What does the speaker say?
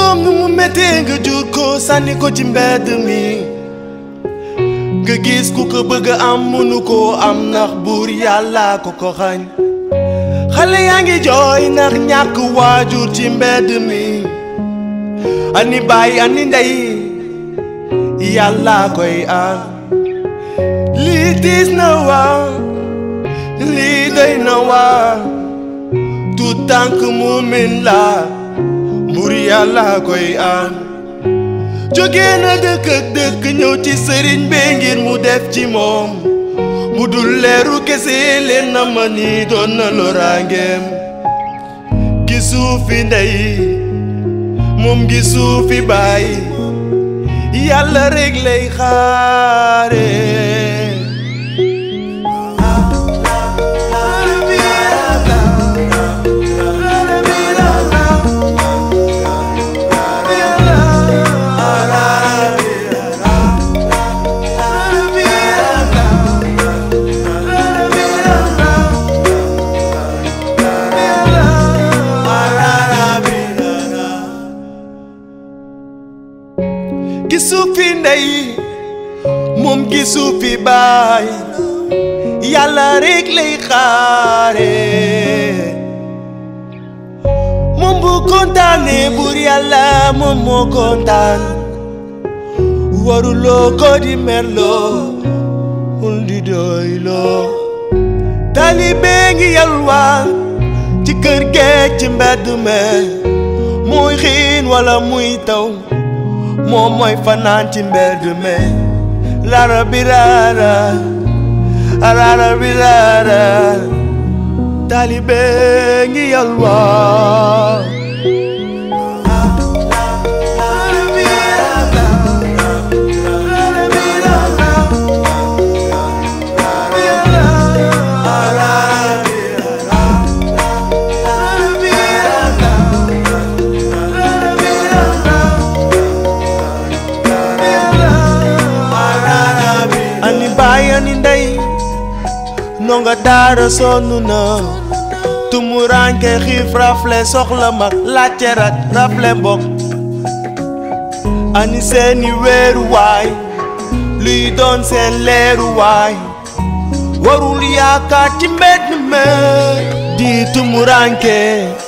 doom nu mu méttee nga jur ko sànni ko ci mbedd mi nga gis ku ko bëgg am mënu koo am ndax buur yàlla ko ko xañ xale yaa ngi jooy ndax ñàkk waajur ci mbedd mi ani baay ani ndey yàlla koy am lii diis na waa lii doy na waa tout tànk muumin la mbur yàlla koy am jóge na dëkk ak dëkk ñëw ci sëriñ bi ngir mu def ci moom mu dul leeru kese leen na ma ni doon na loraangeem gisu fi ndey moom gisu fi baay yàlla rek lay xaare gisu fi ndey moom gisu fi baay yàlla rek lay xaare moom bu kontaane buur yàlla moom moo kontaan waruloo ko di merloo ul di doyloo taalibe ngi yalwaan ci kër geeg ci mbedd me muy xiin wala muy taw moom mooy fanaan ci mbedd me lara bi lara lara bi lara taalibe ngi yalwaan ani baay ani ndey ndongo daara sonn na tumuranke xiif rafle soxla mag laajte rak rafle mbokk ani seeni weeruwaay luy doon seen leeruwaay warul yaakaar ci mbedd me di tumuranke